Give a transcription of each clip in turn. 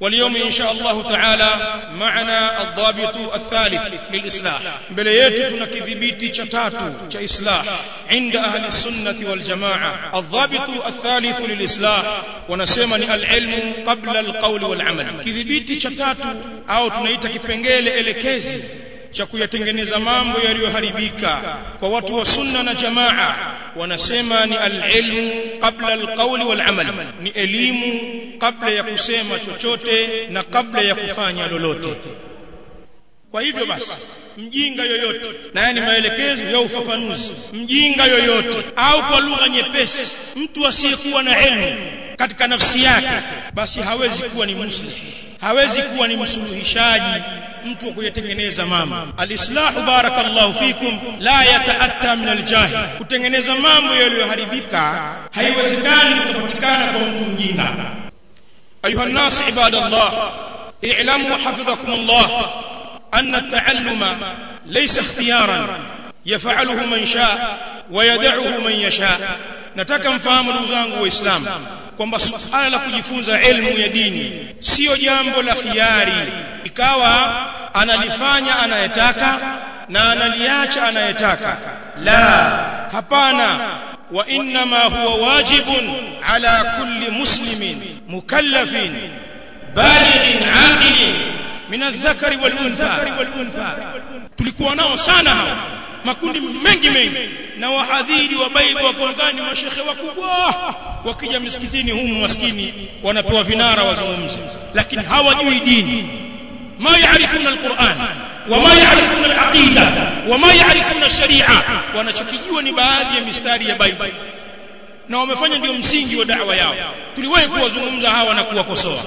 واليوم إن شاء الله تعالى معنا الضابط الثالث للإصلاح mbele yetu tuna kidhibiti cha tatu cha islah عند أهل السنة والجماعة الضابط الثالث للإصلاح wanasema ni alilmu qabla alqawli walamal kidhibiti cha tatu au tunaita kipengele elekezi cha kuyatengeneza mambo yaliyoharibika kwa watu wa sunna na jamaa wanasema ni alilmu qabla alqawli walamal ni elimu kabla ya kusema chochote na kabla ya kufanya lolote kwa hivyo basi mjinga yoyote na yani maelekezo ya ufafanuzi mjinga yoyote au kwa lugha nyepesi mtu asiyekuwa na elimu katika nafsi yake basi hawezi kuwa ni muslim hawezi kuwa ni msuluhishaji mtu wa kuyatengeneza mambo alislahu barakallahu fikum la yataatta min aljahil kutengeneza mambo yaliyoharibika haiwezekani kupatikana kwa mtu mjinga ayuha nas ibadallah i'lamu hafidhakumullah anna at-ta'alluma laysa ikhtiyaran yaf'aluhu man shaa wa yad'uhu man yasha nataka mfahamu ndugu zangu waislamu kwamba suala la kujifunza elimu ya dini sio jambo la khiari ikawa analifanya anayetaka na analiacha anayetaka la hapana wa inma huwa wajibun ala kulli muslimin mukallafin balighin aqilin min adh-dhakari wal untha tulikuwa nao sana hao makundi mengi mengi na wahadhiri wa Baibu wakaonekana ni mashekhe wakubwa wakija msikitini humu maskini wanapewa vinara wazungumze lakini hawajui dini ma yaarifuna alquran wama yaarifuna alaqida wama yaarifuna sharia wanachokijua ni baadhi ya mistari ya Baibu na wamefanya ndio msingi wa da'wa yao tuliwahi kuwazungumza hawa na kuwakosoa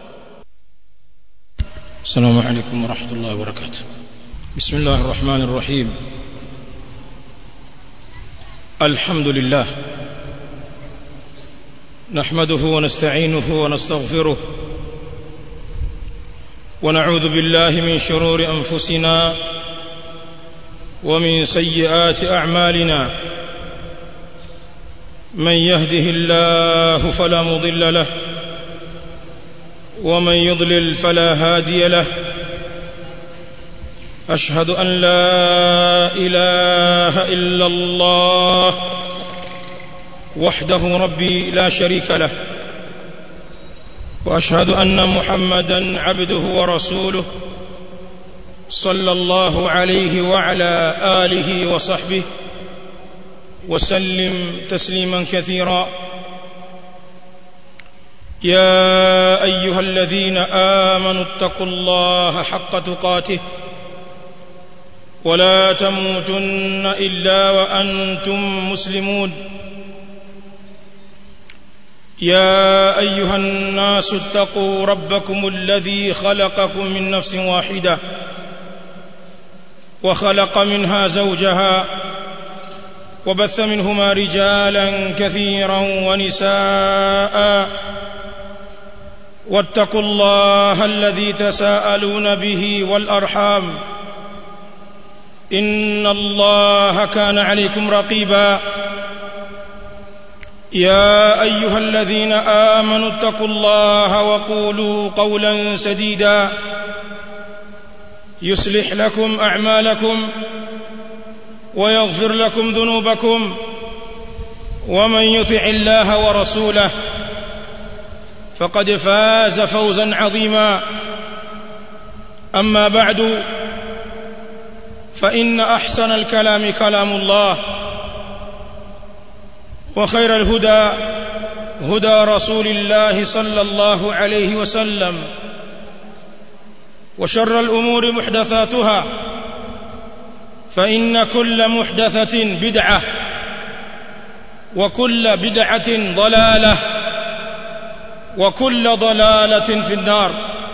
السلام عليكم ورحمة الله وبركاته بسم الله الرحمن الرحيم الحمد لله نحمده ونستعينه ونستغفره ونعوذ بالله من شرور أنفسنا ومن سيئات أعمالنا من يهده الله فلا مضل له ومن يضلل فلا هادي له أشهد أن لا إله إلا الله وحده ربي لا شريك له وأشهد أن محمدا عبده ورسوله صلى الله عليه وعلى آله وصحبه وسلم تسليما كثيرا يا أيها الذين آمنوا اتقوا الله حق تقاته ولا تموتن الا وانتم مسلمون يا ايها الناس اتقوا ربكم الذي خلقكم من نفس واحده وخلق منها زوجها وبث منهما رجالا كثيرا ونساء واتقوا الله الذي تساءلون به والارحام ان الله كان عليكم رقيبا يا ايها الذين امنوا اتقوا الله وقولوا قولا سديدا يصلح لكم اعمالكم ويغفر لكم ذنوبكم ومن يطع الله ورسوله فقد فاز فوزا عظيما اما بعد فإن أحسن الكلام كلام الله وخير الهدى هدى رسول الله صلى الله عليه وسلم وشر الأمور محدثاتها فإن كل محدثة بدعة وكل بدعة ضلالة وكل ضلالة في النار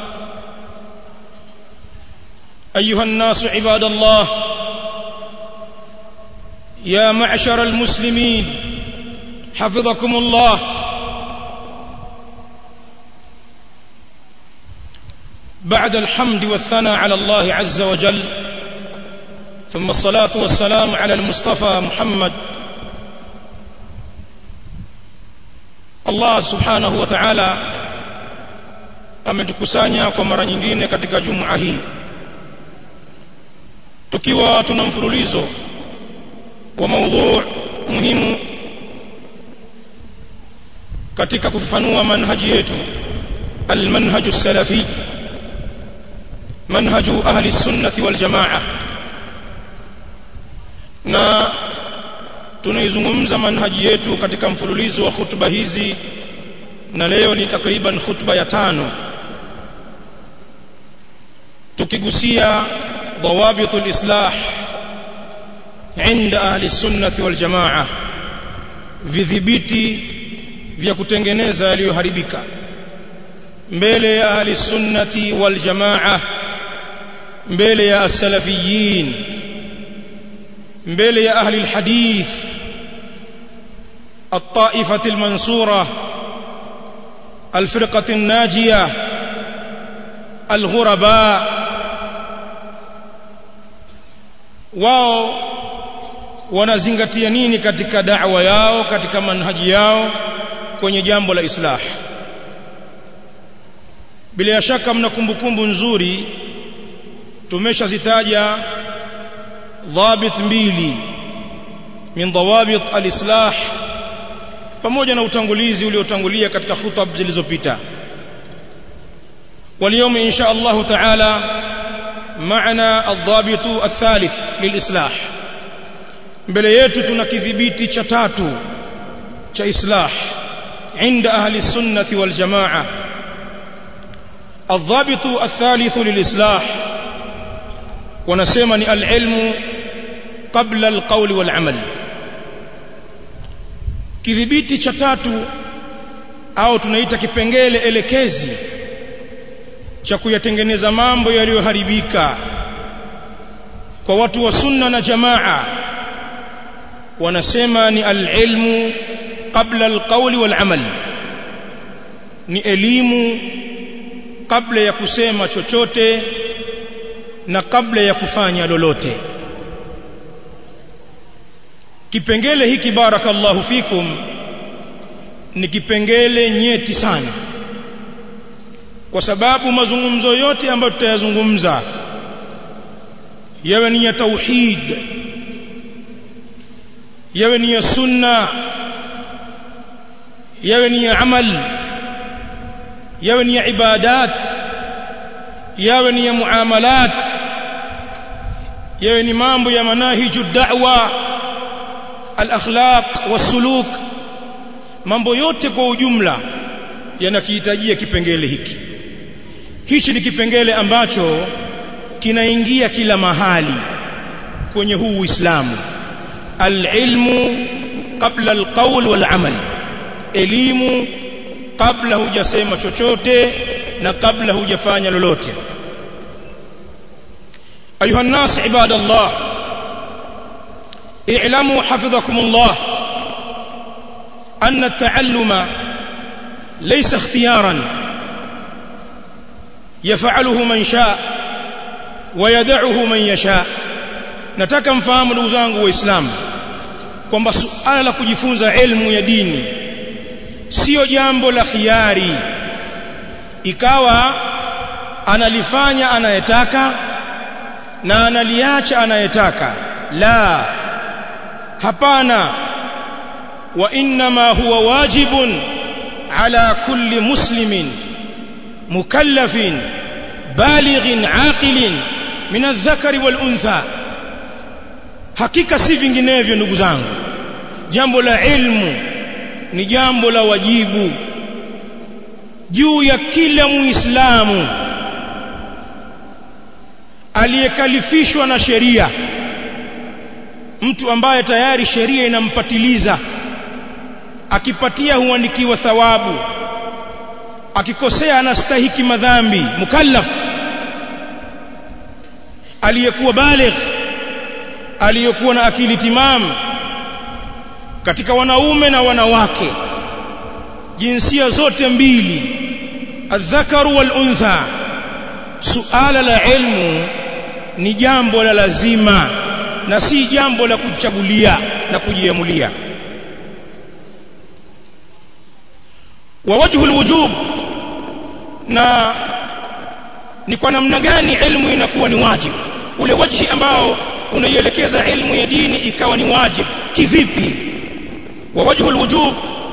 ايها الناس عباد الله يا معشر المسلمين حفظكم الله بعد الحمد والثناء على الله عز وجل ثم الصلاه والسلام على المصطفى محمد الله سبحانه وتعالى ametukusanya kwa mara nyingine katika juma hii tukiwa tuna mfululizo wa maudhu muhimu katika kufafanua manhaji yetu almanhaju salafi manhaju ahli sunnati wal jamaa na tunaizungumza manhaji yetu katika mfululizo wa hutuba hizi na leo ni takriban khutba ya tano tukigusia ضوابط الإصلاح عند أهل السنة والجماعة vidhibiti vya kutengeneza yaliyoharibika mbele ya ahli sunnati wal jamaa mbele ya as-salafiyin mbele ya ahli al-hadith الطائفة المنصورة الفرقة الناجية الغرباء wao wanazingatia nini katika da'wa yao katika manhaji yao kwenye jambo la islah bila shaka mna kumbukumbu nzuri tumeshazitaja dhabit mbili min dawabit al-islah pamoja na utangulizi uliotangulia katika khutab zilizopita واليوم إن شاء الله تعالى معنا الضابط الثالث للإصلاح mbele yetu tuna kidhibiti cha tatu cha islah عند أهل السنة والجماعة الضابط الثالث للإصلاح ونسمى العلم قبل القول والعمل kidhibiti cha tatu au tunaita kipengele elekezi cha kuyatengeneza mambo yaliyoharibika kwa watu wa sunna na jamaa wanasema ni alilmu qabla alqawli walamal ni elimu kabla ya kusema chochote na kabla ya kufanya lolote kipengele hiki barakallahu fikum ni kipengele nyeti sana kwa sababu mazungumzo yote ambayo tutayazungumza yawe ni ya tauhid yawe ni ya sunna yawe ni ya amal yawe ni ya ibadat yawe ni ya muamalat yawe ni mambo ya manahiju da'wa al-akhlaq was-suluk mambo yote kwa ujumla yanakihitajia kipengele hiki hichi ni kipengele ambacho kinaingia kila mahali kwenye huu Uislamu alilmu qabla alqawl walamal elimu kabla hujasema chochote na kabla hujafanya lolote ayuha nas ibadallah i'lamu hafidhakumullah anna at-ta'alluma laysa ikhtiyaran يفعله من شاء ويدعه من يشاء nataka mfahamu ndugu zangu waislamu kwamba suala la kujifunza elimu ya dini sio jambo la khiari ikawa analifanya anayetaka na analiacha anayetaka la hapana wa inma huwa wajibun ala kulli muslimin mukallafin balighin aqilin min adh-dhakari wal untha hakika si vinginevyo ndugu zangu jambo la ilmu ni jambo la wajibu juu ya kila muislamu aliyekalifishwa na sheria mtu ambaye tayari sheria inampatiliza akipatia huandikiwa thawabu akikosea anastahiki madhambi mukallaf aliyekuwa baligh aliyekuwa na akili timamu katika wanaume na wanawake jinsia zote mbili adhakaru wal untha suala la ilmu ni jambo la lazima na si jambo la kuchagulia na kujiamulia wa wajhu alwujub na ni kwa namna gani ilmu inakuwa ni wajibu ule wajhi ambao unaielekeza ilmu ya dini ikawa ni wajibu kivipi wa wajhu alwujub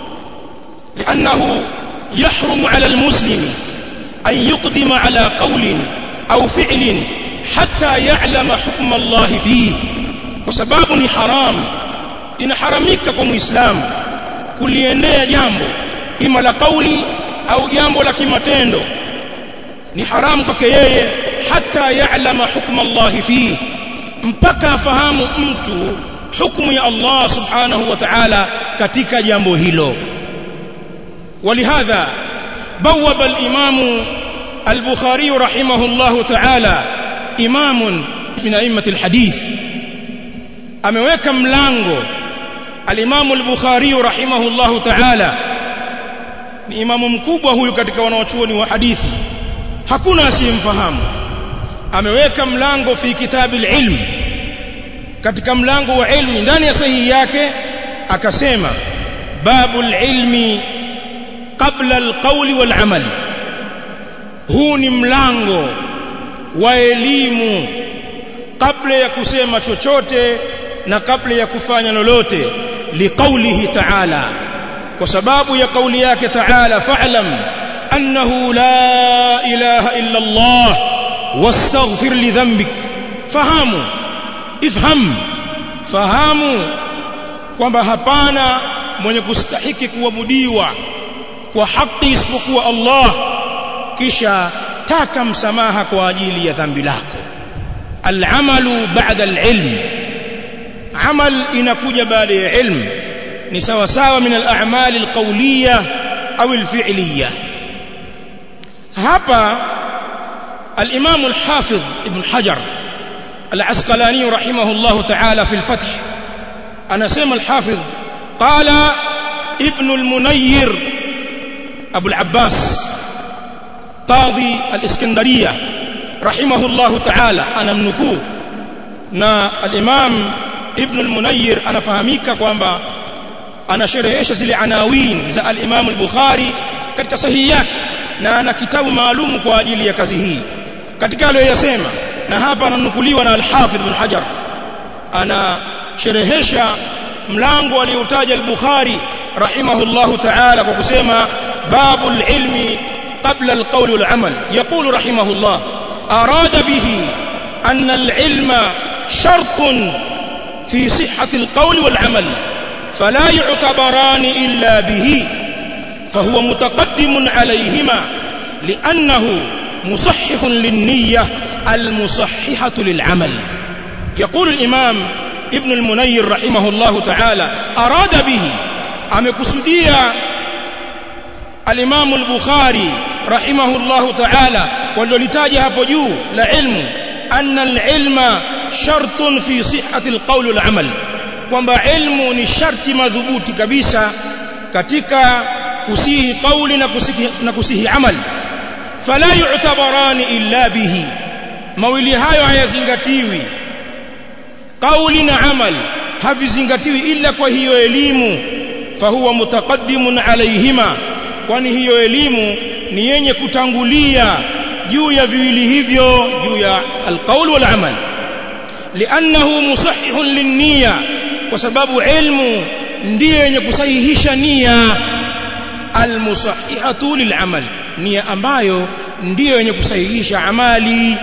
لانه يحرم على المسلم ان يقدم على قول او فعل حتى يعلم حكم الله فيه وسبب ni haram inaharamika kwa muislamu kuliendea jambo ima la kauli au jambo la kimatendo ni haramu kwake yeye hata ya'lama hukma Allah fihi mpaka afahamu mtu hukumu ya Allah subhanahu wa ta'ala katika jambo hilo ولهذا بوب الإمام البخاري رحمه الله تعالى إمام من أئمة الحديث ameweka mlango al-Imam al-Bukhari rahimahullahu ta'ala ni imamu mkubwa huyu katika wanawachuoni wa hadithi hakuna asiyemfahamu ameweka mlango fi kitabil ilm katika mlango wa ilmi ndani ya sahihi yake akasema babul ilmi qabla alqawli wal amal huu ni mlango wa elimu kabla ya kusema chochote na kabla ya kufanya lolote liqaulihi ta'ala kwa sababu ya kauli yake ta'ala fa'lam annahu la ilaha illa Allah wastaghfir li dhanbik fahamu ifham fahamu kwamba hapana mwenye kustahiki kuabudiwa kwa haki isipokuwa Allah kisha taka msamaha kwa ajili ya dhambi lako al'amalu ba'da al'ilm amal inakuja baada ya ilm ni sawa sawa min al-a'mal al-qawliyah au al-fi'liyah hapa al-imam al-hafiz ibn hajar al-asqalani rahimahullah ta'ala fi al-fath anasema al-hafiz qala ibn al-munayyir abu al-abbas qadhi al-iskandariya rahimahullah ta'ala anamnukuu na al-imam ibn al-munayyir anafahamika kwamba anasherehesha zile anawin za al-imam al-bukhari katika sahihi yake na ana kitabu maalum kwa ajili ya kazi hii katika aliyoyasema na hapa ananukuliwa na al-hafidh ibn hajar anasherehesha mlango aliotaja al-bukhari rahimahullahu ta'ala kwa kusema babul ilmi qabla al-qawl wal-amal yaqulu rahimahullah arada bihi anna al-ilma shartun في صحة القول والعمل فلا يعتبران إلا به فهو متقدم عليهما لأنه مصحح للنية المصححة للعمل يقول الإمام ابن المنير رحمه الله تعالى أراد به أمكسدية الإمام البخاري رحمه الله تعالى ولولتاجها بجو لعلم أن العلم shartun fi sihhati alqawl walamal kwamba ilmu ni sharti madhubuti kabisa katika kusihi kauli na kusihi na kusihi amal fala yu'tabarani illa bihi mawili hayo hayazingatiwi kauli na amal havizingatiwi illa kwa hiyo elimu fahuwa mutaqaddimun alayhima kwani hiyo elimu ni yenye kutangulia juu ya viwili hivyo juu ya alqaul wal amal لانه مصحح للنيه وسبب علم ndiyo yenye kusahihisha nia almusahihatu lilamal nia ambayo ndiyo yenye kusahihisha amali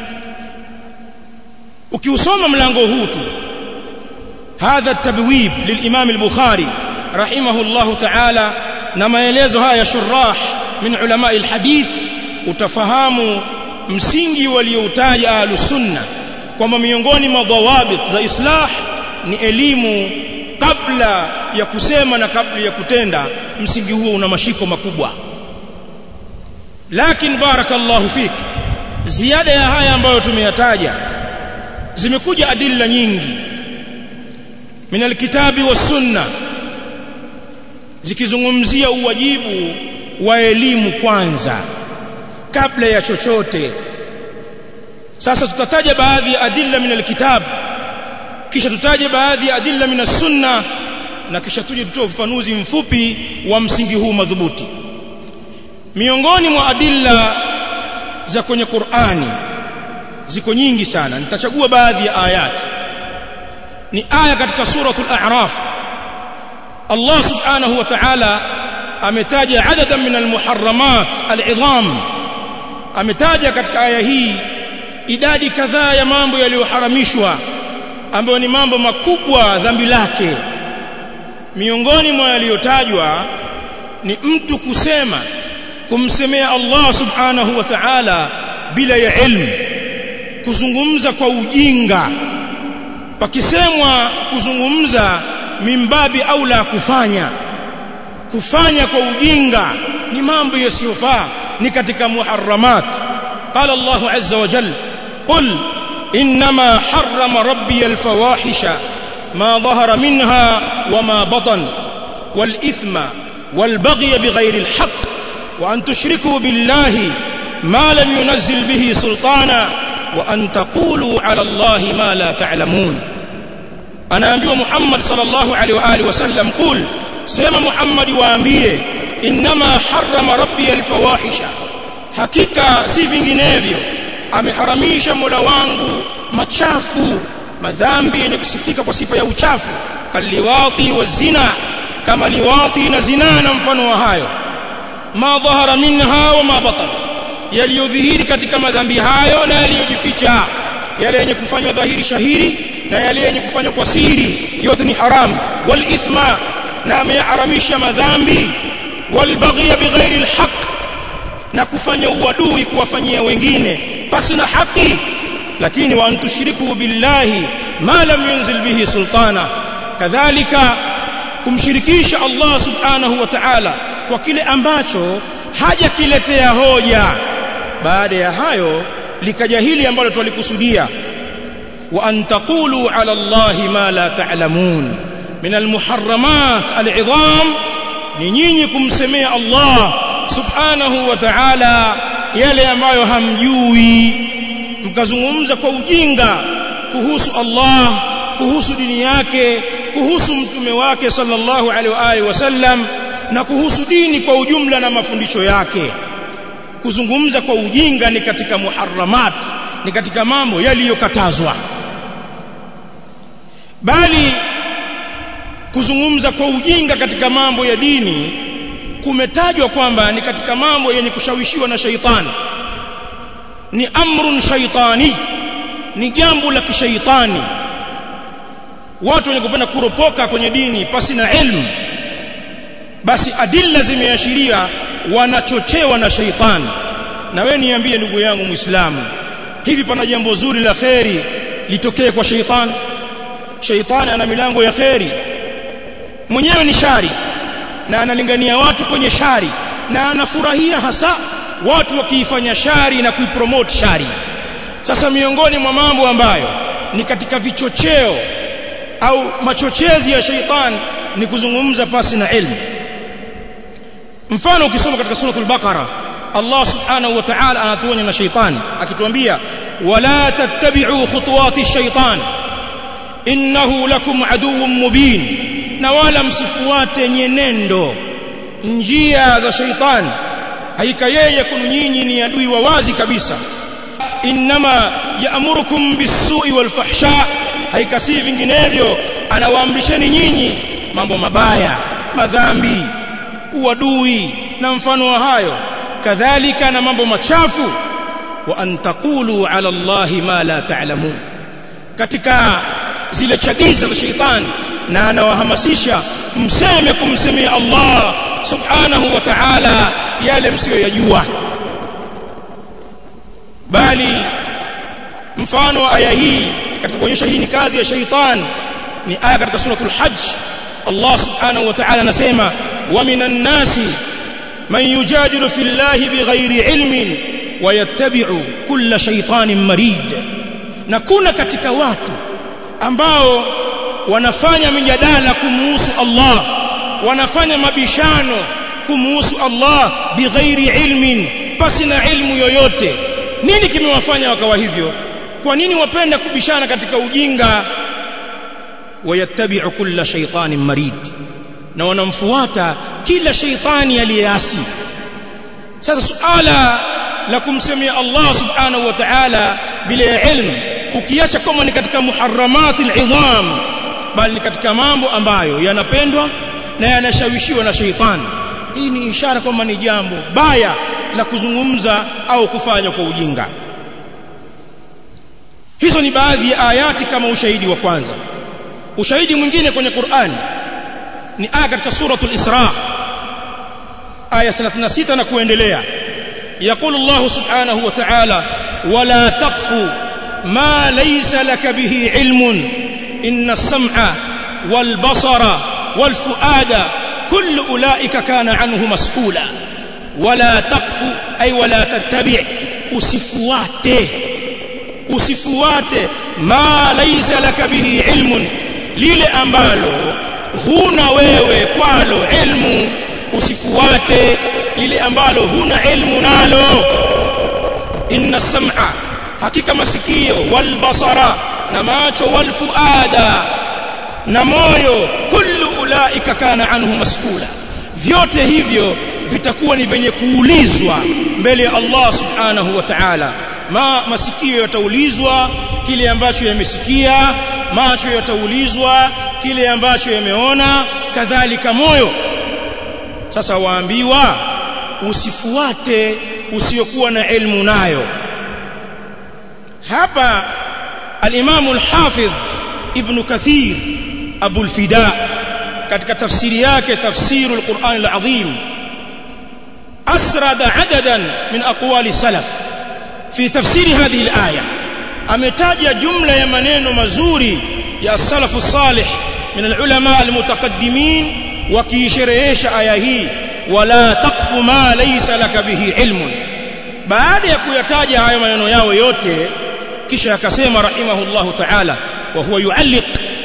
ukiusoma mlango huu tu hadha tabwib lilimam al-bukhari rahimahullahu ta'ala na maelezo haya shurah min ulama al-hadith utafahamu msingi walioutaja ahlus sunnah kwamba miongoni mwa dhawabit za islah ni elimu kabla ya kusema na kabla ya kutenda msingi huo una mashiko makubwa lakini barakallahu fik ziada ya haya ambayo tumeyataja zimekuja adilla nyingi min alkitabi was sunna zikizungumzia uwajibu wa elimu kwanza kabla ya chochote sasa tutataja baadhi ya adilla min alkitab kisha tutaje baadhi ya adilla min sunna na kisha tuje tutoe ufafanuzi mfupi wa msingi huu madhubuti miongoni mwa adilla za kwenye Qur'ani ziko nyingi sana nitachagua baadhi ya ayati ni aya katika suratul a'raf Allah subhanahu wa ta'ala ametaja adadan min almuharramat al'idham ametaja katika aya hii idadi kadhaa ya mambo yaliyoharamishwa ambayo ni mambo makubwa dhambi lake miongoni mwa yaliyotajwa ni mtu kusema kumsemea Allah subhanahu wa ta'ala bila ya ilmu kuzungumza kwa ujinga pakisemwa kuzungumza mimbabi au la kufanya kufanya kwa ujinga ni mambo yasiyofaa ni katika muharramat qala Allah azza wa jalla qul inma harrama rabbi alfawahisha ma dhahara minha wama batan والإثم والبغي بغير الحق وأن تشركوا بالله ما لم ينزل به سلطانا وأن تقولوا على الله ما لا تعلمون أنا أنبي محمد صلى الله عليه وآله وسلم قل سيما محمد وأنبيه إنما حرم ربي الفواحش حقيقة si vinginevyo ameharamisha Mola wangu machafu madhambi yenye kusifika kwa sifa ya uchafu kaliwati wa zina kama liwati na zina na mfano wa hayo ma dhahara minha wa ma batan yaliyodhihiri katika madhambi hayo na yaliyojificha yale yenye kufanywa dhahiri shahiri na yale yenye kufanywa kwa siri yote ni haram wal ithma na ameharamisha madhambi wal baghy bighairi al haqq na kufanya uadui kuwafanyia wengine basi na haki lakini wa antushiriku billahi ma lam yunzil bihi sultana kadhalika kumshirikisha Allah subhanahu wa ta'ala kwa kile ambacho hajakiletea hoja baada ya hayo likaja hili ambalo tulikusudia wa an taqulu ala Allahi ma la ta'lamun min almuharramat al'idham ni nyinyi kumsemea Allah subhanahu wa ta'ala yale ambayo hamjui mkazungumza kwa ujinga kuhusu Allah kuhusu dini yake kuhusu mtume wake sallallahu alaihi wa alihi wasallam na kuhusu dini kwa ujumla na mafundisho yake kuzungumza kwa ujinga ni katika muharramat ni katika mambo yaliyokatazwa bali kuzungumza kwa ujinga katika mambo ya dini kumetajwa kwamba ni katika mambo yenye kushawishiwa na shaitani ni amrun shaitani ni jambo la kishaitani watu wenye kupenda kuropoka kwenye dini pasi na ilmu basi adilla zimeashiria wanachochewa na shaitani na wewe niambie ndugu yangu muislamu hivi pana jambo zuri la kheri litokee kwa shaitani shaitani ana milango ya kheri mwenyewe ni shari na analingania watu kwenye shari na anafurahia hasa watu wakiifanya shari na kuipromote shari sasa miongoni mwa mambo ambayo ni katika vichocheo au machochezi ya shaitan ni kuzungumza pasi na ilmu mfano ukisoma katika suratul baqara Allah subhanahu wa ta'ala anatuonya na shaitan akituambia wala tattabi'u khutuwati shaitan innahu lakum aduwwun mubin na wala msifuate nyenendo njia za shaitan haika yeye kunu nyinyi ni adui wa wazi kabisa inma ya'murukum bis-su'i wal-fahsha haika si vinginevyo anawaamrisheni nyinyi mambo mabaya madhambi uadui na mfano wa hayo kadhalika na mambo machafu wa an taqulu ala allahi ma la ta'lamun katika zile chagiza za shaitani na anawahamasisha mseme kumsemea Allah subhanahu wa ta'ala yale msiyoyajua bali mfano wa aya hii katika kuonyesha hii ni kazi ya shaitan ni aya katika suratul hajj Allah subhanahu wa ta'ala anasema wa minan nasi man yujadilu fillahi bighairi ilmin wa yattabi'u kulla shaytanin marid na kuna katika watu ambao wanafanya mijadala kumuhusu Allah wanafanya mabishano kumuhusu Allah bighairi ilmin basi na ilmu yoyote nini kimewafanya wakawa hivyo kwa nini wapenda kubishana katika ujinga wayattabi'u kulla shaytanin marid na wanamfuata kila shaytani aliyeasi sasa suala la kumsemia Allah subhanahu wa ta'ala bila ilmu ukiacha kama ni katika muharramati al'idham bali ni katika mambo ambayo yanapendwa na yanashawishiwa na sheitani hii ni ishara kwamba ni jambo baya la kuzungumza au kufanya kwa ujinga hizo ni baadhi ya ayati kama ushahidi wa kwanza ushahidi mwingine kwenye Qur'an ni aya katika suratul Isra aya 36 na kuendelea يقول الله سبحانه وتعالى ولا تقف ما ليس لك به علم إن السمع والبصر والفؤاد كل أولئك كان عنه مسؤولا ولا تقف أي ولا تتبع أسفواته أسفواته ما ليس لك به علم lile ambalo huna wewe kwalo ilmu usifuate lile ambalo huna ilmu nalo inna sam'a hakika masikio wal basara na macho wal fuada na moyo kullu ulaika kana anhu mas'ula vyote hivyo vitakuwa ni venye kuulizwa mbele ya Allah subhanahu wa ta'ala ma masikio yataulizwa kile ambacho yamesikia macho yataulizwa kile ambacho yameona kadhalika moyo sasa waambiwa usifuate usiokuwa na elimu nayo hapa al-Imam al-Hafidh Ibn Kathir Abu al-Fida katika tafsiri yake tafsir al-Quran al-Azim asrada adadan min aqwali salaf fi tafsiri hadhihi al-aya ametaja jumla ya maneno mazuri ya salafu salih min al-ulama al-mutaqaddimin wakiisherehesha aya hii wala taqfu ma laysa laka bihi ilmun baada ya kuyataja hayo maneno yao yote kisha akasema rahimahullahu ta'ala wa huwa yualliq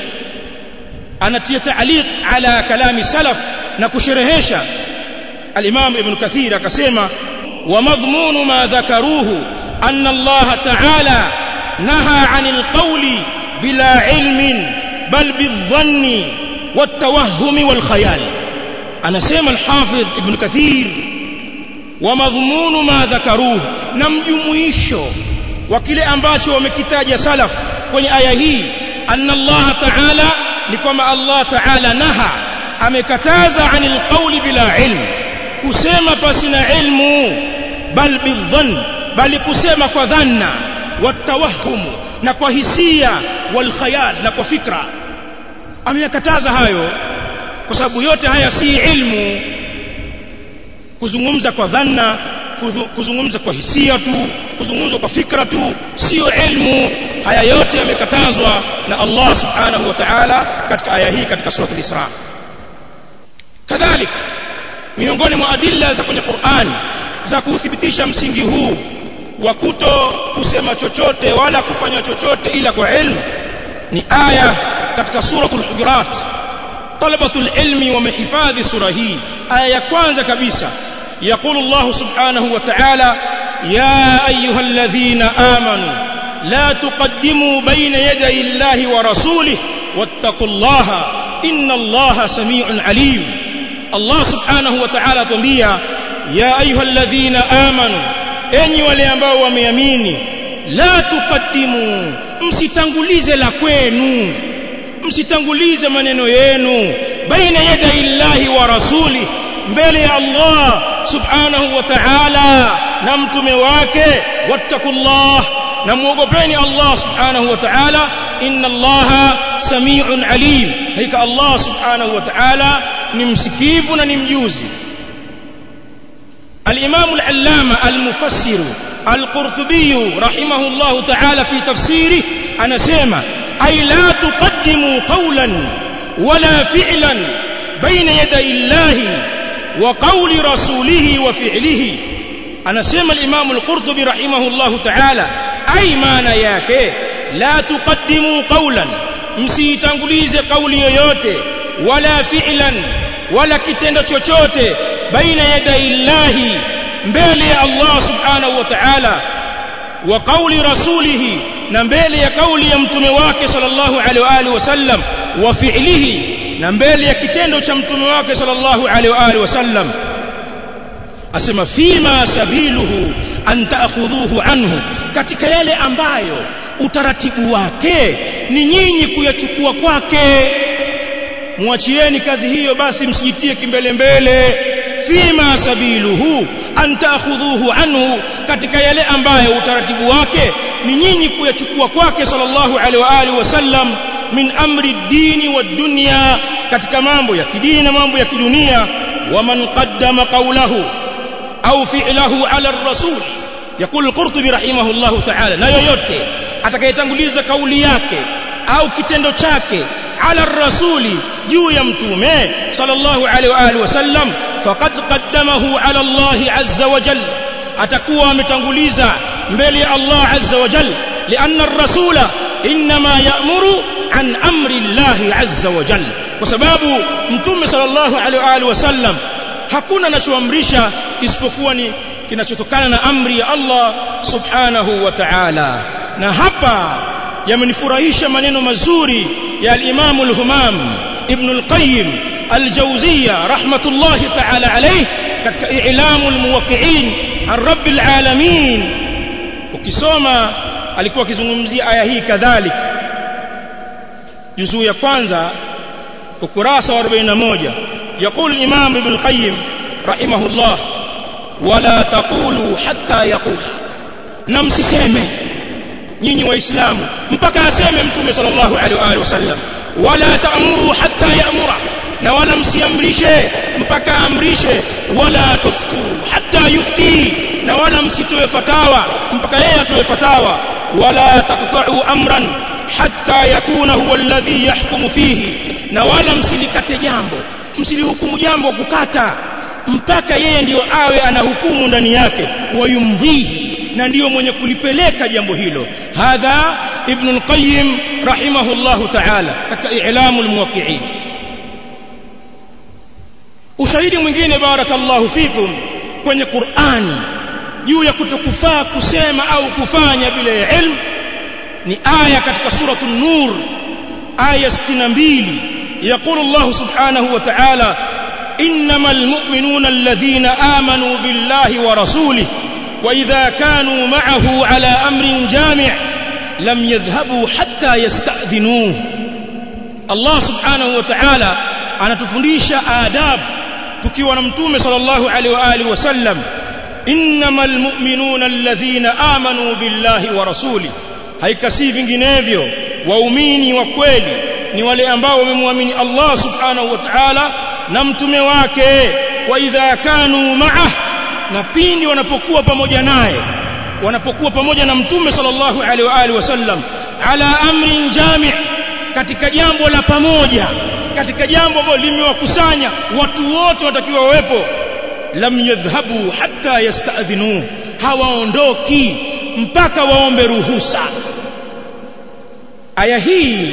anatia ta'liq ala kalami salaf na kusherehesha al-imam ibn kathir akasema wa madhmunu ma dhakaruhu anna Allah ta'ala naha 'anil qawli bila ilmin bal bidhanni والتوهم والخيال anasema al-Hafidh Ibn Kathir wa madhmunu ma dhakaruhu na mjumuisho wa kile ambacho wamekitaja salaf kwenye aya hii anna Allah ta'ala ni kwamba Allah ta'ala naha amekataza anil qawli bila ilm kusema pasina ilmu bal bidhann bali kusema kwa dhanna watawahum na kwa hisia wal khayal na kwa fikra ameyakataza hayo kwa sababu yote haya si ilmu kuzungumza kwa dhanna kuzungumza kwa hisia tu kuzungumza kwa fikra tu sio ilmu haya yote yamekatazwa na Allah subhanahu wa ta'ala katika aya hii katika sura al-Isra kadhalika miongoni mwa adilla za kwenye Qur'an za kuthibitisha msingi huu wa kuto kusema chochote wala kufanya chochote ila kwa ilmu ni aya katika suratul hujurat talabatul ilmi wamehifadhi sura hii aya ya kwanza kabisa يقول الله سبحانه وتعالى يا ايها الذين امنوا لا تقدموا بين يدي الله ورسوله واتقوا الله ان الله سميع عليم الله سبحانه وتعالى تنبيه يا ايها الذين امنوا enyi wale ambao wameamini la tuqaddimu msitangulize la kwenu msitangulize maneno yenu baina yaday llahi wa rasuli mbele ya Allah subhanahu wa ta'ala na mtume wake wattaqullah na muogopeni Allah subhanahu wa ta'ala inna Allah sami'un alim hakika Allah subhanahu wa ta'ala ni msikivu na ni mjuzi الإمام العلامة المفسر القرطبي رحمه الله تعالى في تفسيره أنا سيما أي لا تقدموا قولا ولا فعلا بين يدي الله وقول رسوله وفعله أنا سيما الإمام القرطبي رحمه الله تعالى أي معنى yake لا تقدموا قولا msitangulize kauli yoyote wala fi'lan wala kitendo chochote baina yaday llahi mbele ya Allah subhanahu wa ta'ala wa kauli rasulihi na mbele ya kauli ya mtume wake sallallahu alaihi wa alihi wasallam wa fi'lihi na mbele ya kitendo cha mtume wake sallallahu alaihi wa alihi wasallam asema fima sabiluhu an ta'khudhuhu anhu katika yale ambayo utaratibu wake ni nyinyi kuyachukua kwake mwachieni kazi hiyo basi msijitie kimbele mbele fima sabiluhu an ta'khudhuhu anhu katika yale ambayo utaratibu wake ni nyinyi kuyachukua kwake sallallahu alaihi wa alihi wasallam min amri dini wa dunya katika mambo ya kidini na mambo ya kidunia waman qaddama qawlahu au fi'lahu ala ar-rasul يقول القرطبي رحمه الله تعالى na yoyote atakayetanguliza kauli yake au kitendo chake ala rasuli juu ya mtume sallallahu alaihi wa alihi wasallam faqad qaddamahu ala Allah azza wa jalla atakuwa ametanguliza mbele ya Allah azza wa jalla lianna ar-rasula inma ya'muru an amri Allah azza wa jalla kwa sababu mtume sallallahu alaihi wa alihi wasallam hakuna anachoamrisha isipokuwa ni kinachotokana na amri ya Allah subhanahu wa ta'ala na hapa yamenifurahisha maneno mazuri ya al-Imam al-Humam Ibn al-Qayyim al-Jawziyya rahmatullahi ta'ala alayh katika i'lamu al-muwaqqi'in ar-rabb al-alamin ukisoma alikuwa akizungumzia aya hii kadhalika juzuu ya kwanza ukurasa wa 41 يقول الإمام ابن القيم رحمه الله ولا تقولوا حتى يقول نمسسeme nyinyi waislamu mpaka aseme mtume sallallahu alaihi wa alihi wasallam wala ta'muru hatta ya'mura na wala msiamrishe mpaka amrishe wala tuftu hatta yufti na wala msitoe fatawa mpaka yeye atoe fatawa wala taqta'u amran hatta yakuna huwa alladhi yahkumu fihi na wala msilikate jambo msilihukumu jambo kukata mpaka yeye ndiyo awe anahukumu ndani yake wayumdhihi na ndiyo mwenye kulipeleka jambo hilo hadha ibn al-qayyim rahimahullah ta'ala katika i'lamu al-muwaqqi'in ushahidi mwingine barakallahu fikum kwenye Qur'ani juu ya kutokufaa kusema au kufanya bila ilmu ni aya katika suratul nur aya 62 يقول الله سبحانه وتعالى انما المؤمنون الذين امنوا بالله ورسوله واذا كانوا معه على امر جامع لم يذهبوا حتى يستاذنوه الله سبحانه وتعالى anatufundisha adab tukiwa na mtume sallallahu alaihi wa alihi wasallam innamal mu'minuna alladhina amanu billahi wa rasuli haikasi vinginevyo waumini wa kweli ni wale ambao wamemwamini Allah subhanahu wa ta'ala na mtume wake wa idha kanu ma'ah na pindi wanapokuwa pamoja naye wanapokuwa pamoja na mtume sallallahu alaihi wa alihi wasallam ala amrin jami' katika jambo la pamoja katika jambo ambalo limewakusanya watu wote watakiwa wawepo lam yadhhabu hatta yasta'dhinu hawaondoki mpaka waombe ruhusa aya hii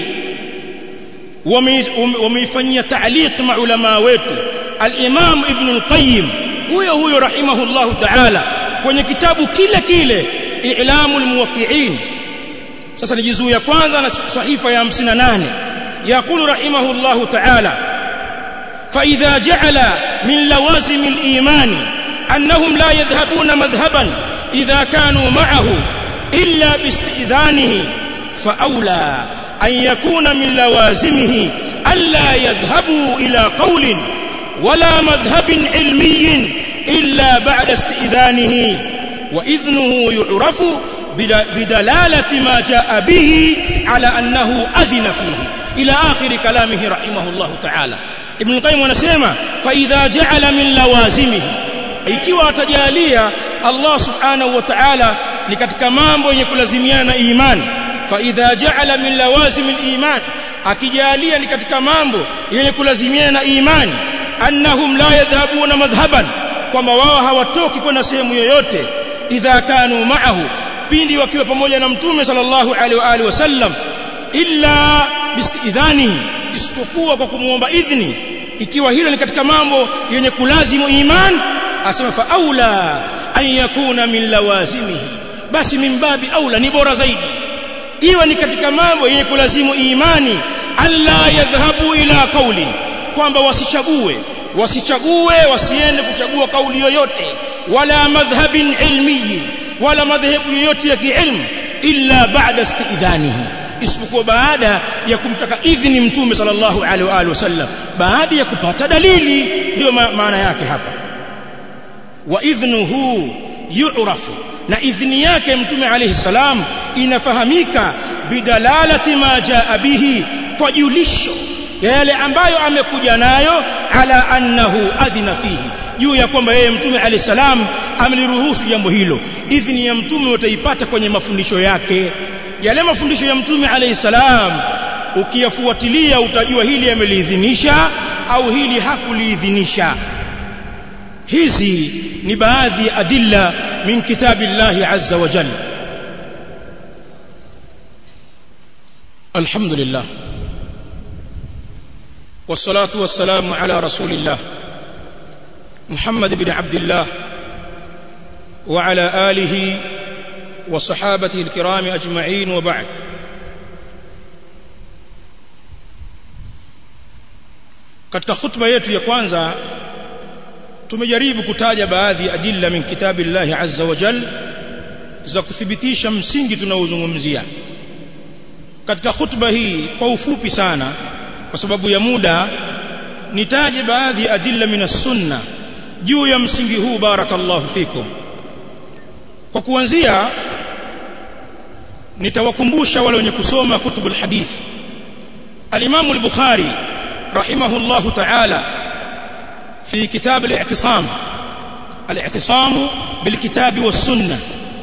wameifanyia ta'liq maulama wetu al-Imam Ibn al-Qayyim huyo huyo rahimahullahu ta'ala kwenye kitabu kile kile I'lamul Muwaqqi'in sasa ni juzuu ya kwanza na sahifa ya 58 يقول رحمه الله تعالى فإذا جعل من لوازم الإيمان أنهم لا يذهبون مذهبا إذا كانوا معه إلا باستئذانه فأولى أن يكون من لوازمه ألا يذهبوا إلى قول ولا مذهب علمي إلا بعد استئذانه وإذنه يعرف بدلالة ما جاء به على أنه أذن فيه إلى آخر كلامه رحمه الله تعالى ابن القيم anasema فإذا جعل من لوازمه ikiwa atajalia Allah subhanahu wa ta'ala ni katika mambo yenye kulazimiana na imani فإذا جعل من لوازم الإيمان akijalia ni katika mambo yenye kulazimiana na imani annahum la yadhhabuna madhhaban kwamba wao hawatoki kwenda sehemu yoyote idha kanu ma'ahu pindi wakiwa pamoja na mtume sallallahu alaihi wa alihi wasallam illa biistidhanihi isipokuwa kwa kumuomba idhni ikiwa hilo ni katika mambo yenye kulazimu iman asema fa aula an yakuna min lawazimihi basi min babi aula ni bora zaidi iwe ni katika mambo yenye kulazimu imani alla yadhhabu ila qauli kwamba wasichague wasichague wasiende kuchagua kauli yoyote wala madhhabin ilmi wala madhhabu yoyote ya kiilmu illa ba'da istidhanihi isipokuwa baada ya kumtaka idhini mtume sallallahu alaihi wa alihi wasallam baada ya kupata dalili ndio maana yake hapa wa idhnuhu yu'rafu na idhni yake mtume alayhi salam inafahamika bidalalati ma jaa bihi kwa julisho ya yale ambayo amekuja nayo ala annahu adhina fihi juu ya kwamba yeye mtume alayhi salam ameliruhusu jambo hilo idhni ya mtume utaipata kwenye mafundisho yake yale mafundisho ya mtume alayhi salam ukiyafuatilia utajua hili ameliidhinisha au hili hakuliidhinisha hizi ni baadhi ya adilla min kitabillahi azza wa jalla alhamdulillah والصلاه والسلام على رسول الله محمد بن عبد الله وعلى اله وصحابته الكرام اجمعين وبعد katika khutba yetu ya kwanza tumejaribu kutaja baadhi ya adilla min kitabillahi azza wa jal za kuthibitisha msingi tunaozungumzia katika khutba hii kwa ufupi sana kwa sababu ya muda nitaje baadhi ya adilla min sunna juu ya msingi huu barakallahu fikum kwa kuanzia nitawakumbusha wale wenye kusoma kutubul hadith al-Imam al-Bukhari rahimahullahu ta'ala في كتاب الاعتصام الاعتصام بالكتاب والسنه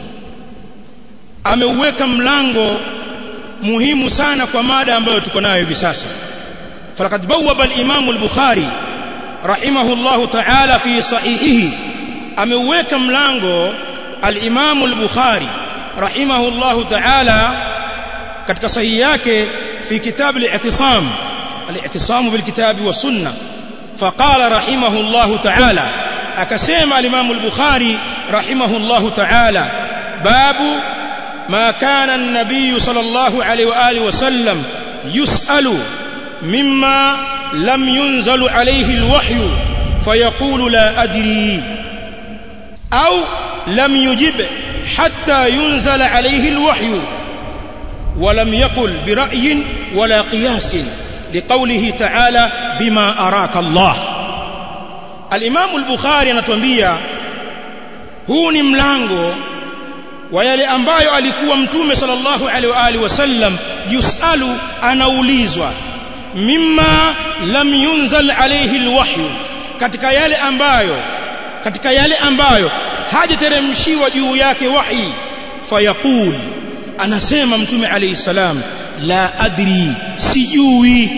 ameuweka mlango muhimu sana kwa mada ambayo tuko nayo hivi sasa falaqad bawwaba al-imam al-bukhari rahimahullahu ta'ala fi sahihihi ameuweka mlango al-imam al-bukhari rahimahullahu ta'ala katika sahihi yake fi kitab al-i'tisam al-i'tisam bil kitabi was sunnah فقال رحمه الله تعالى أكسيم الإمام البخاري رحمه الله تعالى باب ما كان النبي صلى الله عليه وآله وسلم يسأل مما لم ينزل عليه الوحي فيقول لا أدري أو لم يجب حتى ينزل عليه الوحي ولم يقل برأي ولا قياس لقوله تعالى بما أراك الله الإمام البخاري anatuambia huu ni mlango wa yale ambayo alikuwa mtume sallallahu alaihi wa alihi wasallam yusalu anaulizwa mimma lam yunzal alayhi alwahyu katika yale ambayo katika yale ambayo hajateremshiwa juu yake wahi fayaqul anasema mtume alayhi salam la adri sijui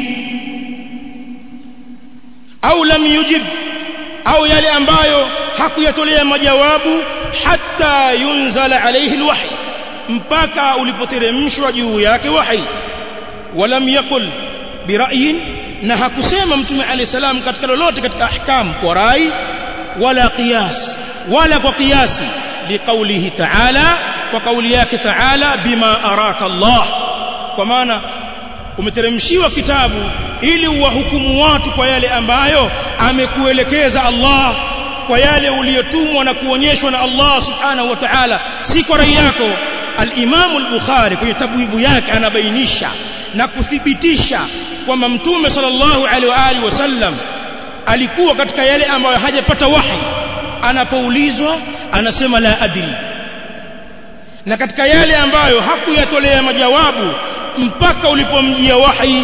au lam yujib au yale ambayo hakuyatolea majawabu hatta yunzala alayhi alwahy mpaka ulipoteremshwa juu yake wahi walam yaqul bira'yin na hakusema mtume alayhi salam katika lolote katika ahkam kwa rai wala qiyas wala kwa qiyasi liqaulihi ta'ala kwa kauli yake ta'ala bima araka Allah kwa maana umeteremshiwa kitabu ili uwahukumu watu kwa yale ambayo amekuelekeza Allah kwa yale uliyotumwa na kuonyeshwa na Allah subhanahu wa ta'ala si kwa rai yako al-Imam al-Bukhari kwenye tabwibu yake anabainisha na kuthibitisha kwamba mtume sallallahu alaihi wa alihi wasallam alikuwa katika yale ambayo hajapata wahi anapoulizwa anasema la adri na katika yale ambayo hakuyatolea majawabu mpaka ulipomjia wahi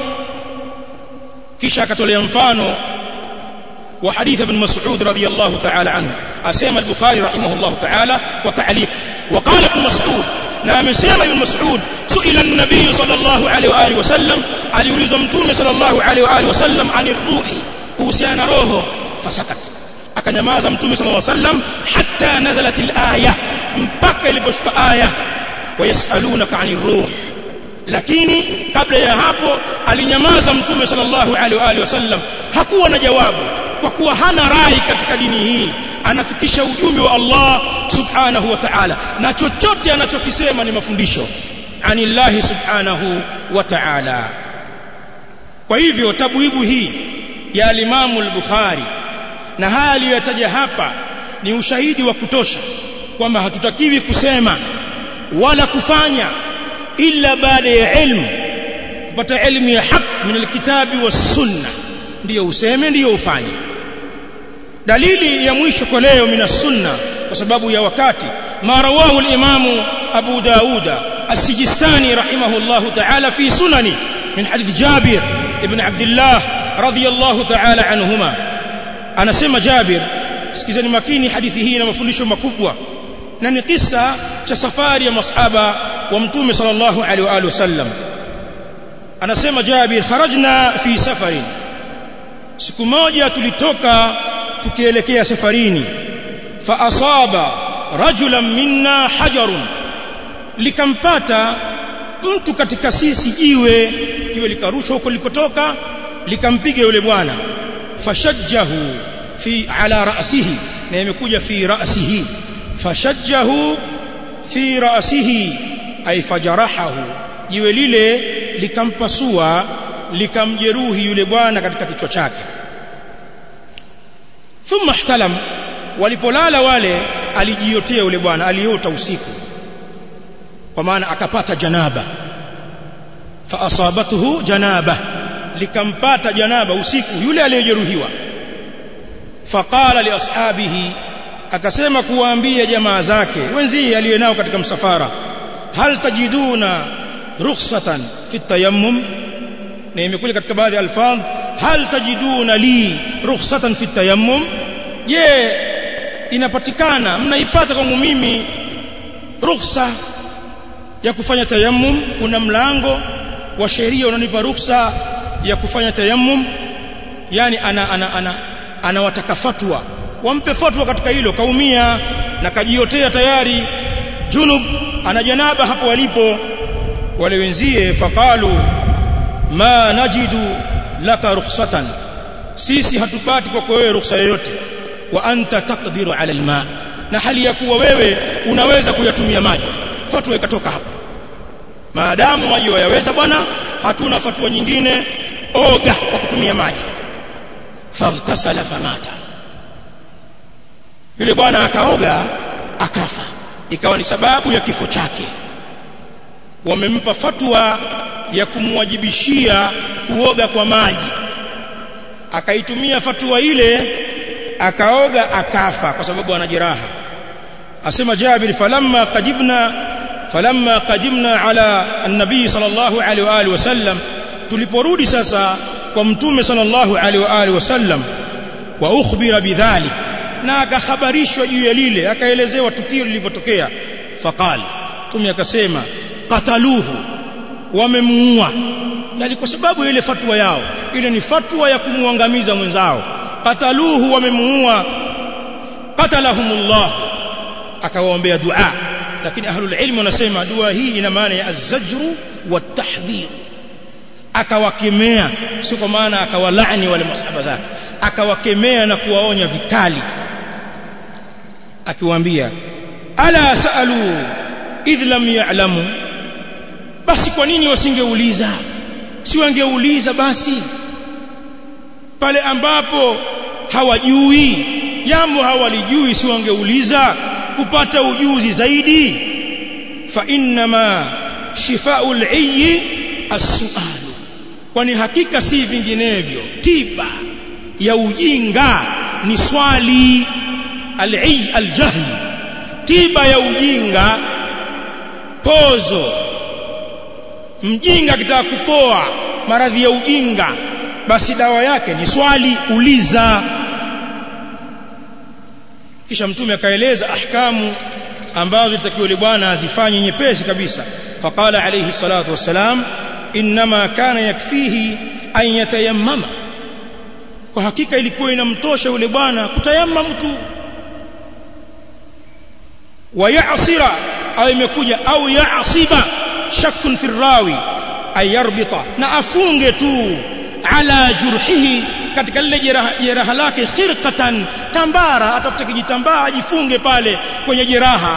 kisha akatolea mfano wa hadith ibn Mas'ud radiyallahu ta'ala anhu asema al-Bukhari rahimahullah ta'ala wa ta'liq wa qala ibn Mas'ud na amesema ibn Mas'ud suila an-nabiy sallallahu alayhi wa alihi wasallam aliulizwa mtume sallallahu alayhi wa alihi wasallam anir ruhi kuhusiana na roho fasakat akanyamaza mtume sallallahu alayhi wasallam hatta nazalat al-aya mpaka iliposhuka aya wayasalunaka anir ruh lakini kabla ya hapo alinyamaza mtume sallallahu alaihi wa alihi wasallam hakuwa na jawabu kwa kuwa hana rai katika dini hii anafikisha ujumbe wa Allah subhanahu wa ta'ala na chochote anachokisema ni mafundisho anillahi subhanahu wa ta'ala kwa hivyo tabwibu hii ya alimamu al-Bukhari na haya aliyotaja hapa ni ushahidi wa kutosha kwamba hatutakiwi kusema wala kufanya illa baada ya ilmu kupata elimu ya haq min alkitabi was sunna ndiyo useme ndiyo ufanye dalili ya mwisho kwa leo min sunna kwa sababu ya wakati ma rawahu al-imamu Abu Dauda السجستاني رحمه الله تعالى في سننه من حديث جابر ابن عبد الله رضي الله تعالى عنهما أنا سمى جابر sikizeni makini hadithi hii na mafundisho makubwa na ni kisa cha safari ya masahaba wa mtume sallallahu alaihi wa alihi wasallam anasema Jabir kharajna fi safarin siku moja tulitoka tukielekea safarini fa asaba rajulan minna hajarun likampata mtu katika sisi jiwe jiwe likarushwa huko likotoka likampiga yule bwana fashajjahu fi ala ra'sihi na imekuja fi ra'sihi fashajjahu fi ra'sihi ay fajarahahu jiwe lile likampasua likamjeruhi yule bwana katika kichwa chake thumma ihtalam walipolala wale alijiotea yule bwana aliota usiku kwa maana akapata janaba fa asabatuhu janaba likampata janaba usiku yule aliyejeruhiwa faqala li ashabihi akasema kuwaambia jamaa zake wenzie aliyenao katika msafara hal tajiduna rukhsatan fi tayammum na imekuja katika baadhi ya alfadh hal tajiduna li rukhsatan fi tayammum je inapatikana mnaipata kwangu mimi rukhsa ya kufanya tayammum kuna mlango wa sheria unanipa ruhusa ya kufanya tayammum yani ana ana ana anawataka fatwa wampe fatwa katika hilo kaumia na kajiotea tayari junub ana janaba hapo walipo wale wenzie faqalu ma najidu laka rukhsatan sisi hatupati kwako wewe ruhusa yoyote wa anta taqdiru ala alma na hali ya kuwa wewe unaweza kuyatumia maji fatwa ikatoka hapo maadamu maji wayaweza bwana hatuna fatwa nyingine oga kwa kutumia maji faghtasala famata yule bwana akaoga akafa ikawa ni sababu ya kifo chake wamempa fatwa ya kumwajibishia kuoga kwa maji akaitumia fatwa ile akaoga akafa kwa sababu ana jeraha asema Jabir falamma qajibna falamma qadimna ala an-nabii sallallahu alaihi wa alihi wasallam tuliporudi sasa kwa mtume sallallahu alaihi wa alihi wasallam wa ukhbira bidhalik na akakhabarishwa juu ya lile akaelezewa tukio lilivyotokea faqal mtume akasema qataluhu wamemuua yani kwa sababu ile fatwa yao ile ni fatwa ya kumuangamiza mwenzao qataluhu wamemuua qatalahumullah akawaombea dua lakini ahlul ilm wanasema dua hii ina maana ya az-zajru wat-tahdhir akawakemea sio kwa maana akawalaani wale masahaba zake akawakemea na kuwaonya vikali akiwaambia ala saalu idh lam ya'lamu basi kwa nini wasingeuliza si wangeuliza basi pale ambapo hawajui jambo hawalijui si wangeuliza kupata ujuzi zaidi fa innama shifaul ayyi as-su'al kwani hakika si vinginevyo tiba ya ujinga ni swali al-ayy al-jahl tiba ya ujinga pozo mjinga akitaka kupoa maradhi ya ujinga basi dawa yake ni swali uliza kisha mtume akaeleza ahkamu ambazo itakiwa yule bwana azifanye nyepesi kabisa faqala alayhi salatu wassalam inma kana yakfihi an yatayammama kwa hakika ilikuwa inamtosha yule bwana kutayammam tu wayasira au imekuja au yasiba shakkun fi rawi ayarbita na afunge tu ala jurhihi katika lile jeraha, jeraha lake khirqatan tambara atafute kijitambaa ajifunge pale kwenye jeraha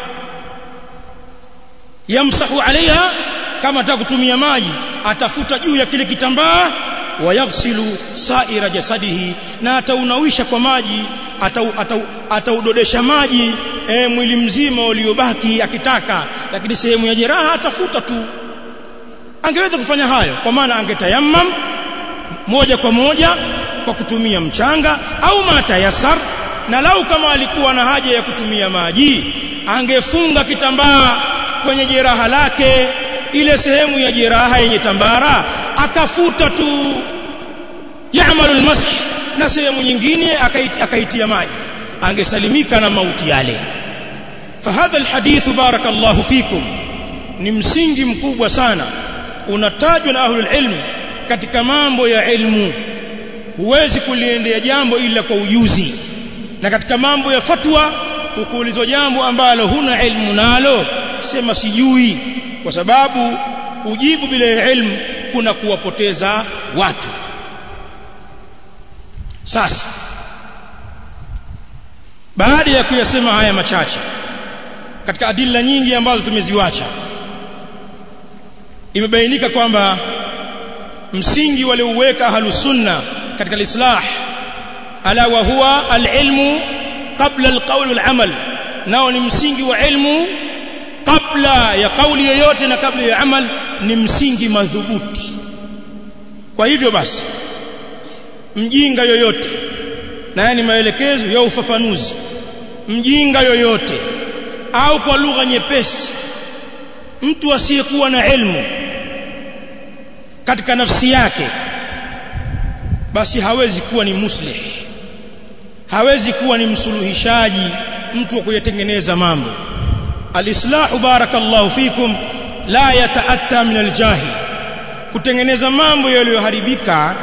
yamsahu alaiha kama ataka kutumia maji atafuta juu ya kile kitambaa wayaghsilu saira jasadihi na ataunawisha kwa maji ataudodesha ata, ata maji e, mwili mzima uliobaki akitaka lakini sehemu ya jeraha atafuta tu angeweza kufanya hayo kwa maana angetayammam moja kwa moja kwa kutumia mchanga au matayasar na lau kama alikuwa na haja ya kutumia maji angefunga kitambaa kwenye jeraha lake ile sehemu ya jeraha yenye tambara akafuta tu yaamalu almasih na sehemu nyingine akaitia, akaitia maji angesalimika na mauti yale fahadha alhadith barakallahu fikum ni msingi mkubwa sana unatajwa na ahlul ilm katika mambo ya ilmu huwezi kuliendea jambo ila kwa ujuzi na katika mambo ya fatwa ukiulizwa jambo ambalo huna ilmu nalo sema sijui kwa sababu kujibu bila ilmu kuna kuwapoteza watu sasa baada ya kuyasema haya machache katika adilla nyingi ambazo tumeziwacha imebainika kwamba msingi waliouweka ahlus sunna katika alislah ala wa huwa alilmu qabla alqawl walamal nao ni msingi wa ilmu kabla ya kauli yoyote na kabla ya amal ni msingi madhubuti kwa hivyo basi mjinga yoyote na yani maelekezo ya ufafanuzi mjinga yoyote au kwa lugha nyepesi mtu asiyekuwa na ilmu katika nafsi yake basi hawezi kuwa ni muslih hawezi kuwa ni msuluhishaji mtu wa kuyatengeneza mambo alislahu barakallahu fikum la yataatta min aljahil kutengeneza mambo yaliyoharibika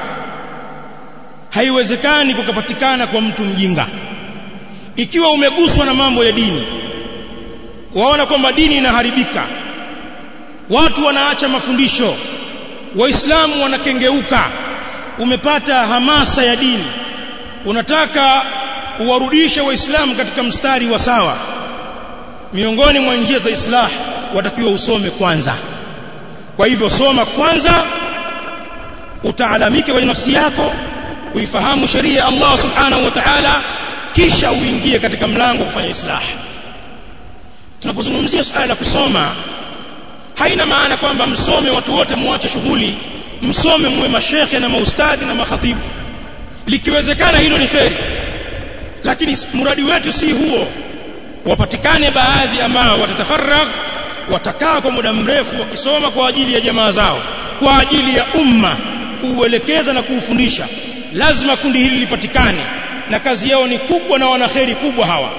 haiwezekani kukapatikana kwa mtu mjinga ikiwa umeguswa na mambo ya dini waona kwamba dini inaharibika watu wanaacha mafundisho waislamu wanakengeuka umepata hamasa ya dini unataka uwarudishe waislamu katika mstari wa sawa miongoni mwa njia za islah watakiwa usome kwanza kwa hivyo soma kwanza utaalamike kwenye nafsi yako uifahamu sheria ya Allah subhanahu wa ta'ala kisha uingie katika mlango kufanya islah tunapozungumzia suala la kusoma haina maana kwamba msome watu wote muache shughuli msome muwe mashekhe na maustadhi na makhatibu likiwezekana hilo ni kheri lakini mradi wetu si huo wapatikane baadhi ambao watatafaragh watakaa kwa muda mrefu wakisoma kwa ajili ya jamaa zao kwa ajili ya umma kuuelekeza na kuufundisha lazima kundi hili lipatikane na kazi yao ni kubwa na wanaheri kubwa hawa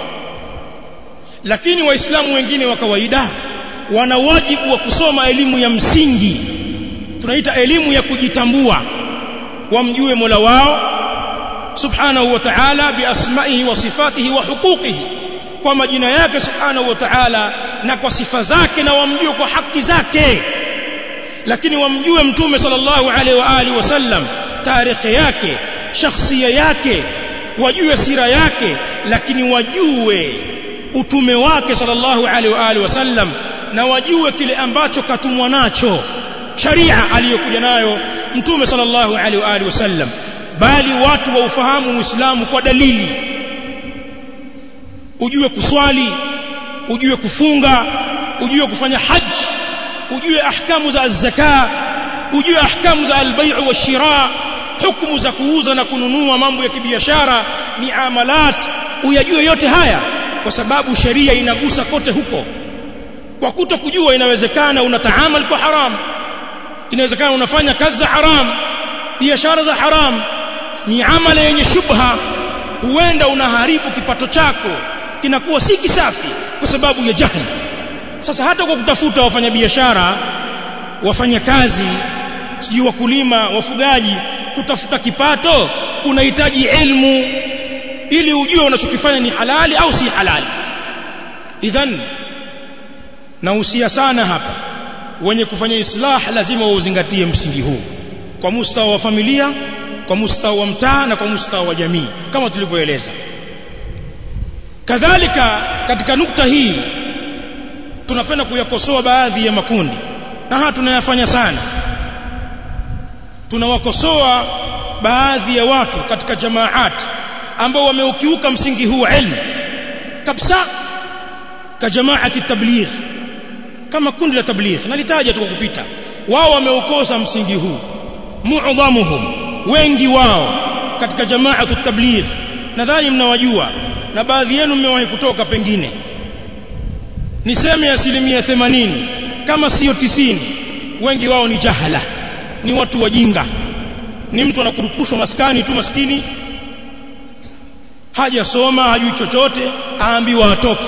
lakini waislamu wengine wa kawaida wana wajibu wa kusoma elimu ya msingi tunaita elimu ya kujitambua wamjue Mola wao subhanahu wa ta'ala biasmaihi wa sifatihi wa huquqihi kwa majina yake subhanahu wa ta'ala na kwa sifa zake na wamjue kwa haki zake lakini wamjue mtume sallallahu alaihi wa alihi wasallam tarehe yake shakhsia yake wajue sira yake lakini wajue utume wake sallallahu alaihi wa alihi wasallam na wajue kile ambacho katumwa nacho sharia aliyokuja nayo mtume sallallahu alaihi wa alihi wasallam bali watu wa ufahamu uislamu kwa dalili ujue kuswali ujue kufunga ujue kufanya haji ujue ahkamu za zaka ujue ahkamu za albai' wa shira hukumu za kuuza na kununua mambo ya kibiashara miamalat uyajue yote haya kwa sababu sheria inagusa kote huko kwa kuto kujua inawezekana unataamal kwa haram inawezekana unafanya kazi za haram biashara za haram miamala yenye shubha huenda unaharibu kipato chako kinakuwa si kisafi kwa sababu ya jahili sasa hata kwa kutafuta wafanyabiashara wafanya kazi sijui wakulima wafugaji kutafuta kipato unahitaji elimu ili ujue unachokifanya ni halali au si halali idhan nahusia sana hapa wenye kufanya islah lazima wauzingatie msingi huu kwa mustawa wa familia kwa mustawa wa mtaa na kwa mustawa wa jamii kama tulivyoeleza kadhalika katika nukta hii tunapenda kuyakosoa baadhi ya makundi na haya tunayafanya sana tunawakosoa baadhi ya watu katika jamaat ambao wameukiuka msingi huu wa ilmu kabisa ka jamaati tabligh kama kundi la tabligh nalitaja tu kwa kupita wao wameukosa msingi huu mu'dhamuhum wengi wao katika jamaatu tabligh nadhani mnawajua na baadhi yenu mmewahi kutoka pengine niseme asilimia 80 kama sio tisini wengi wao ni jahala ni watu wajinga ni mtu anakurupushwa maskani tu maskini hajasoma hajui chochote aambiwa atoke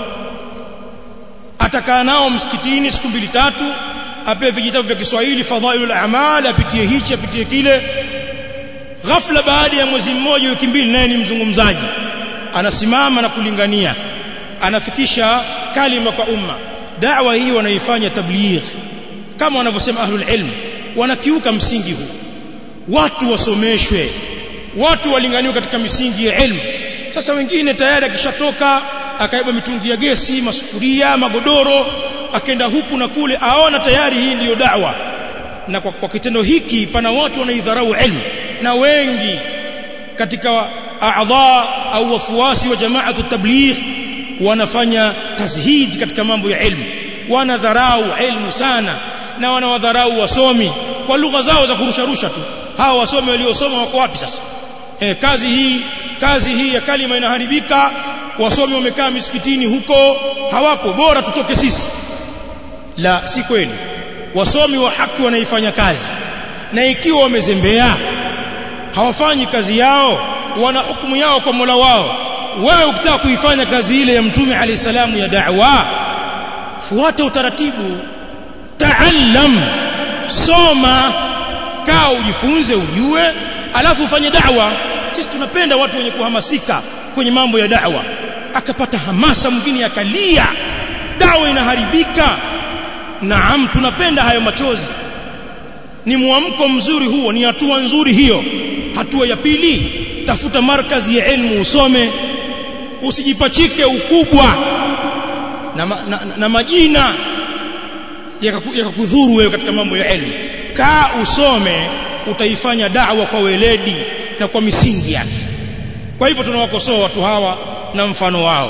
atakaa nao msikitini siku mbili tatu apewe vijitabu vya Kiswahili fadhailul a'mal apitie hichi apitie kile ghafla baada ya mwezi mmoja wiki mbili naye ni mzungumzaji anasimama na kulingania anafikisha kalima kwa umma da'wa hii wanaifanya tabligh kama wanavyosema ahlul ilm wanakiuka msingi huu watu wasomeshwe watu walinganiwe katika misingi ya ilmu sasa wengine tayari akishatoka akaiba mitungi ya gesi masufuria magodoro akenda huku na kule aona tayari hii ndiyo da'wa na kwa, kwa kitendo hiki pana watu wanaidharau ilmu na wengi katika a'dha au wafuasi wa jamaatu tabligh wanafanya tazhid katika mambo ya ilmu wanadharau ilmu sana na wanawadharau wasomi kwa lugha zao za kurusharusha tu hawa wasomi waliosoma wako wapi sasa e, kazi hii kazi hii ya kalima inaharibika wasomi wamekaa misikitini huko hawapo bora tutoke sisi la si kweli wasomi wa haki wanaifanya kazi na ikiwa wamezembea hawafanyi kazi yao wana hukumu yao kwa Mola wao wewe ukitaka kuifanya kazi ile ya mtume alayhi salamu ya da'wa fuata utaratibu taallam soma kaa ujifunze ujue alafu ufanye da'wa sisi tunapenda watu wenye kuhamasika kwenye mambo ya da'wa akapata hamasa mwingine akalia da'wa inaharibika naam tunapenda hayo machozi ni mwamko mzuri huo ni hatua nzuri hiyo hatua ya pili tafuta markazi ya elimu usome usijipachike ukubwa na, na, na, na majina yakakudhuru wewe katika mambo ya elimu kaa usome utaifanya da'wa kwa weledi na kwa misingi yake kwa hivyo tunawakosoa watu hawa na mfano wao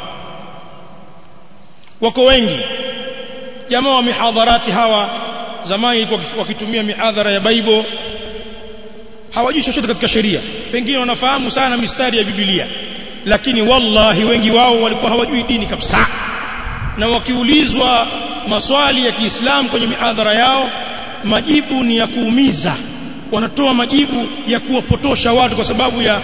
wako wengi jamaa wa mihadharati hawa zamani ilikuwa wakitumia mihadhara ya Bible hawajui chochote katika sheria pengine wanafahamu sana mistari ya Biblia lakini wallahi wengi wao walikuwa hawajui dini kabisa na wakiulizwa maswali ya Kiislamu kwenye mihadhara yao majibu ni ya kuumiza wanatoa majibu ya kuwapotosha watu kwa sababu ya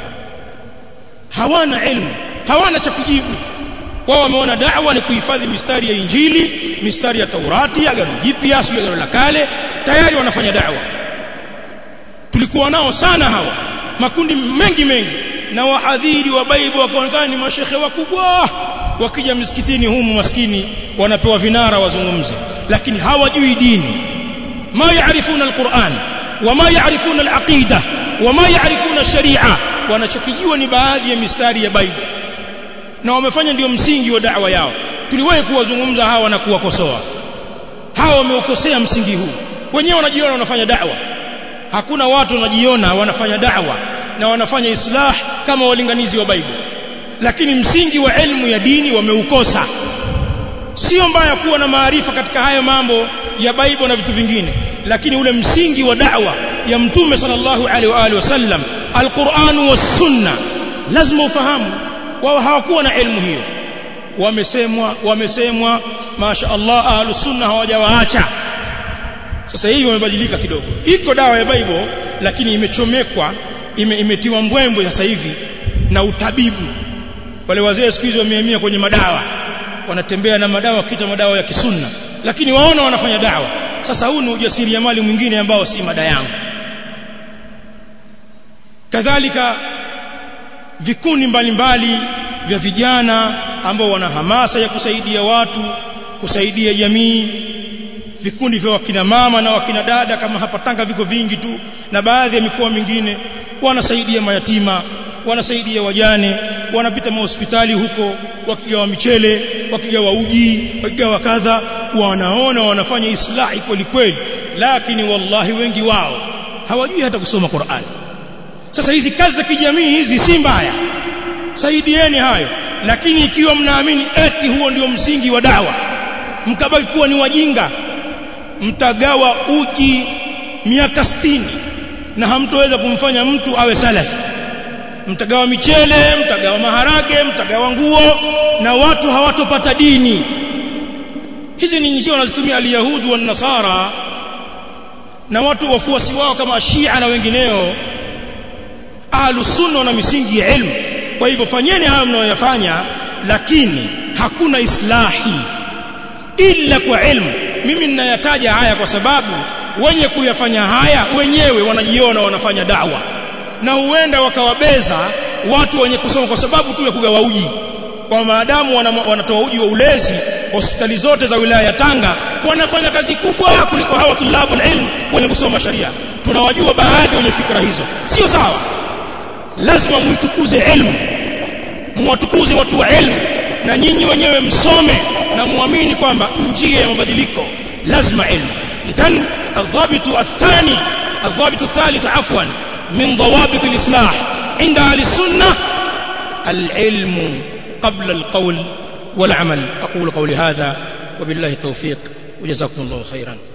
hawana elimu hawana cha kujibu wao wameona da'wa ni kuhifadhi mistari ya Injili mistari ya Taurati agano jipya sio agano la kale tayari wanafanya da'wa tulikuwa nao sana hawa makundi mengi mengi na wahadhiri wa Bible wakaonekana ni mashehe wakubwa wakija msikitini humu maskini wanapewa vinara wazungumze lakini hawajui dini ma yaarifuna alquran wama yaarifuna alaqida wama yaarifuna sharia wanachokijua ni baadhi ya mistari ya Bible na wamefanya ndio msingi wa da'wa yao tuliwahi kuwazungumza hawa na kuwakosoa hawa wameukosea msingi huu wenyewe wanajiona wanafanya da'wa hakuna watu wanajiona wanafanya da'wa na wanafanya islah kama walinganizi wa Bible lakini msingi wa elimu ya dini wameukosa sio mbaya kuwa na maarifa katika hayo mambo ya Bible na vitu vingine lakini ule msingi wa da'wa ya mtume sallallahu alaihi wa alihi wasallam alquran was sunna lazima ufahamu wao hawakuwa na elimu hiyo wamesemwa wamesemwa masha Allah ahlus sunna hawajawaacha sasa hii wamebadilika kidogo iko dawa ya Bible lakini imechomekwa ime, imetiwa mbwembwe sasa hivi na utabibu wale wazee siku hizi wamehamia kwenye madawa wanatembea na madawa kita madawa ya kisunna lakini waona wanafanya dawa sasa huu ni ujasiriamali mwingine ambao si mada yangu kadhalika vikundi mbalimbali vya vijana ambao wana hamasa ya kusaidia watu kusaidia jamii vikundi vya wakina mama na wakina dada kama hapa Tanga viko vingi tu na baadhi ya mikoa mingine wanasaidia mayatima wanasaidia wajane wanapita mahospitali huko wakigawa michele wakigawa uji wakigawa kadha wanaona wanafanya islahi kweli kweli lakini wallahi wengi wao hawajui hata kusoma Qur'an sasa hizi kazi za kijamii hizi si mbaya saidieni hayo lakini ikiwa mnaamini eti huo ndio msingi wa dawa mkabaki kuwa ni wajinga mtagawa uji miaka sitini na hamtoweza kumfanya mtu awe salafi mtagawa michele mtagawa maharage mtagawa nguo na watu hawatopata dini hizi ni njia wanazitumia alyahudi wa nasara na watu wafuasi wao kama Shia na wengineo ahlus sunna na misingi ya ilmu kwa hivyo fanyeni hayo mnayoyafanya lakini hakuna islahi ila kwa ilmu mimi ninayataja haya kwa sababu wenye kuyafanya haya wenyewe wanajiona wanafanya dawa na huenda wakawabeza watu wenye kusoma kwa sababu tu ya kugawa uji kwa maadamu wanatoa uji wa ulezi hospitali zote za wilaya ya Tanga wanafanya kazi kubwa kuliko hawa tulabul ilm wenye kusoma sharia tunawajua baadhi wenye fikra hizo sio sawa lazima muitukuze ilmu muwatukuze watu wa ilmu na nyinyi wenyewe msome na muamini kwamba njia ya mabadiliko lazima ilmu idhan الضابط الثاني الضابط الثالث عفوا من ضوابط الإصلاح عند أهل السنة العلم قبل القول والعمل أقول قولي هذا وبالله التوفيق وجزاكم الله خيرا